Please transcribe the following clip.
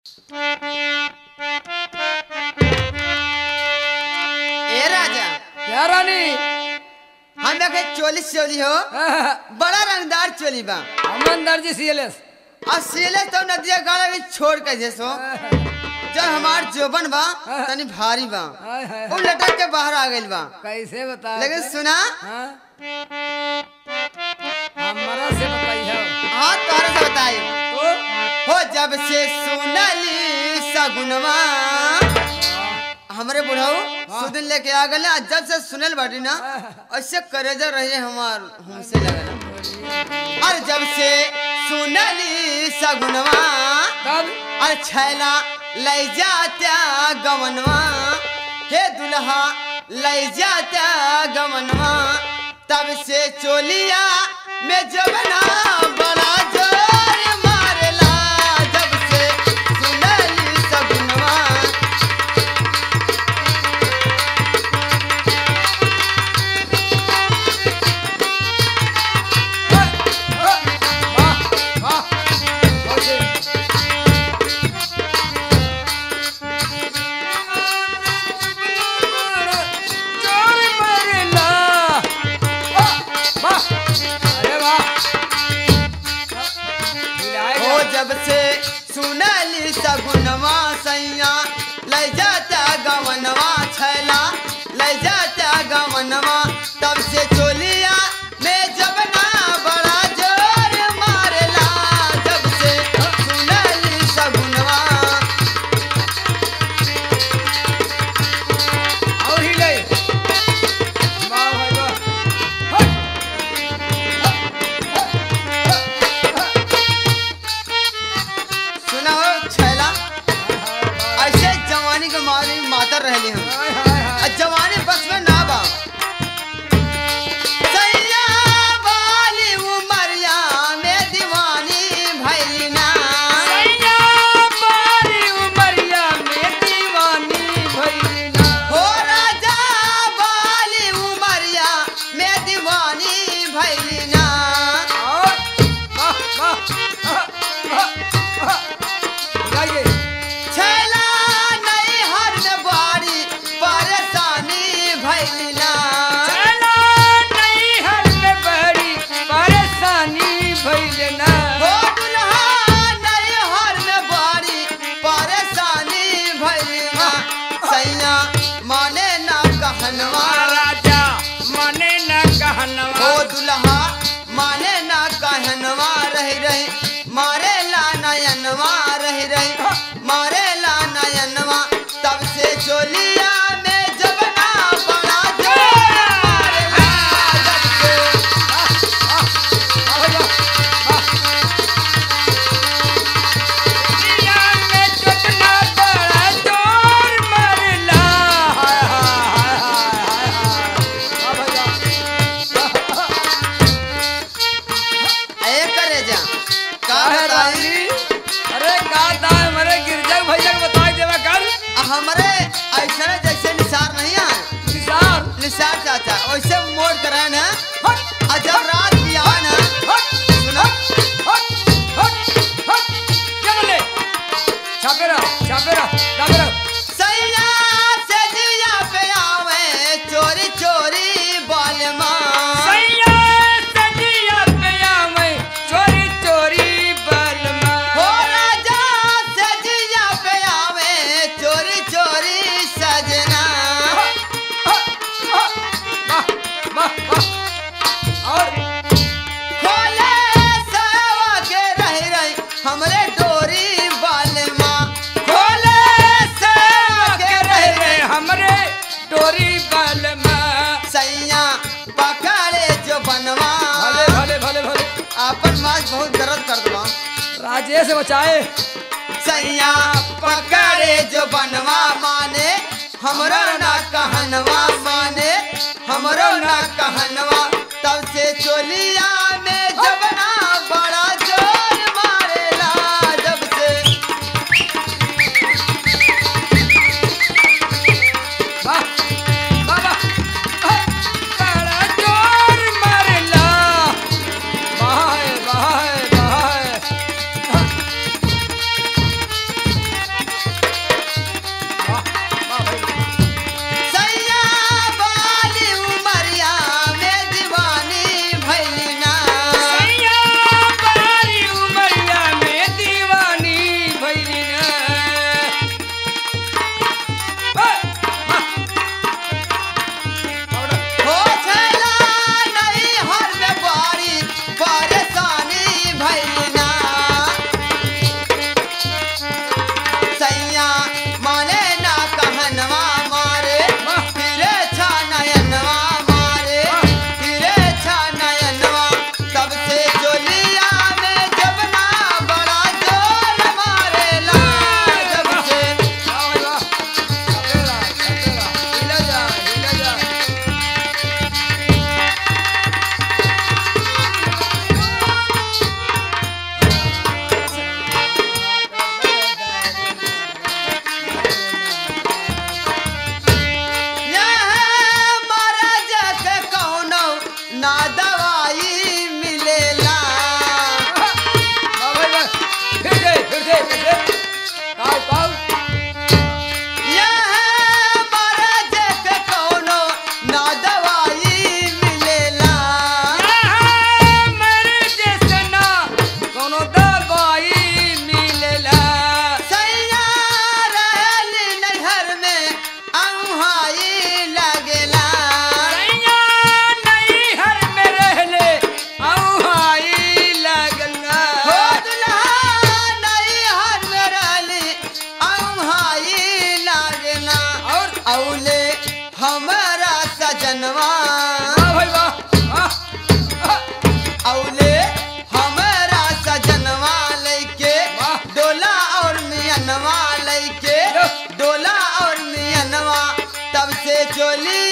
ए राजा क्या रानी हम देखे चोली चोली हो बड़ा रंगदार चोली बा अमनदार जी सीएलएस और सीले तो नदिया गाड़ा भी छोड़ के जैसो जब हमार जोबन बा तनी भारी बा हाय हाय वो लटक के बाहर आ गइल बा कैसे बता लेकिन सुना हाँ? हमारा से बताइए हाँ तोहरा से बताई तो हो जब से सुनली सगुनवा हमरे बुढ़ाऊ सुदिन लेके आ गए जब से सुनल बाटी ना ऐसे करेजा रहे हमार हमसे लगल और जब से सुनली सगुनवा कब और छैला ले जात्या गवनवा हे दुल्हा ले जात्या गवनवा तब से चोलिया में जबना बड़ा जोर मारला जब से सुनली सगुनवा वाह वाह ओके चोर मरला वाह वाह अरे वाह हो जब से सुनली सगुनवा सैया ले जाता गवनवा छैला ले जाता गवनवा तब से चोलिया में जबना बड़ा जोर मारला जब से सुनली सगुनवा और ही ले वाह भाई वाह हट सुना हो छैला ऐसे जवानी के मारी मातर रहली हम हाय हाय हाय आ जवानी बस में ना बा सैया वाली उमरिया में दीवानी भैली ना सैया बारी उमरिया में दीवानी भइलना हो राजा वाली उमरिया में दीवानी भैली ना और वाह वाह वाह वाह गाइए छैला नहीं हर में बाड़ी परेशानी भैली ना चला नहीं हर में बड़ी परेशानी भइलना हो दुल्हा नहीं हर में बाड़ी परेशानी भैली ना सैया माने ना कहनवा राजा मने न कहनवा ओ दुल्हा माने ना कहनवा रही रही मारे ला नयनवा रही रही मारे ला नयनवा तब से चोलिया में जबना बड़ा जोर मारेला जब से दुनिया में कितना बड़ा जोर मरला हाय हाय हाय हाय हाय ए करे जा का काहे बताई रानी अरे का दाय मरे गिरजा भैया के बता देवा कर हमरे ऐसा जैसे निसार नहीं आए किसान निसार चाचा वैसे मोड़ कर रहे ना हट और जब रात भी आए ना हट सुनो हट हट हट क्या बोले छापे रहा छापे रहा छापे रहा सैया से दिया पे आवे चोरी चोरी बालमा सैया सजिया पिया मैं चोरी चोरी बलमा हो राजा से दिया पे आवे चोरी चोरी सजना वाह वाह वाह और खोले सवा के रह रही हमरे डोरी बालमा खोले सवा के रह रे रही हमरे डोरी बलमा सैया पकड़े जो बनवा भले भले भले भले अपन माज बहुत दर्द कर दवा राजेश बचाए सैया पकड़े जो बनवा माने हमरो ना कहनवा माने हमरो ना कहनवा तब से चोलिया में जबना बड़ा जोर मारेला जब से वाह वाह वाह बड़ा जोर मारला वाह वाह वाह लइके डोला और मियनवा तब से चोली